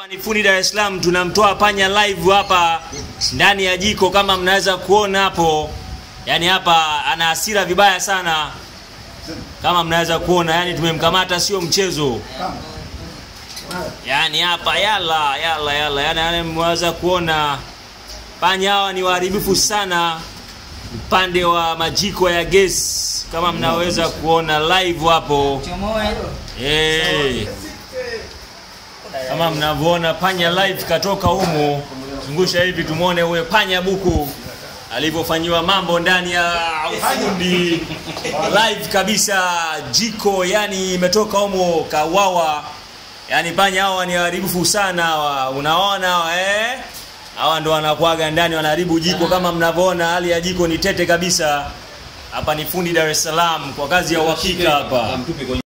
ni fundi Dar es Salaam, tunamtoa panya live hapa ndani ya jiko kama mnaweza kuona hapo. Yani hapa ana hasira vibaya sana kama mnaweza kuona, yani tumemkamata, sio mchezo. Yani hapa yala yala yala, yani, yani mnaweza kuona panya hawa ni waharibifu sana upande wa majiko ya gesi, kama mnaweza kuona live hapo. Hey. Kama mnavyoona panya live katoka humo, zungusha hivi tumwone huyo panya buku alivyofanyiwa mambo ndani ya ufundi live kabisa, jiko yani imetoka humo kawawa. Yani panya hawa ni waharibifu sana hawa, unaona hawa, eh? Hawa ndo wanakuaga ndani wanaharibu jiko, kama mnavyoona hali ya jiko ni tete kabisa. Hapa ni fundi Dar es Salaam kwa kazi ya uhakika hapa.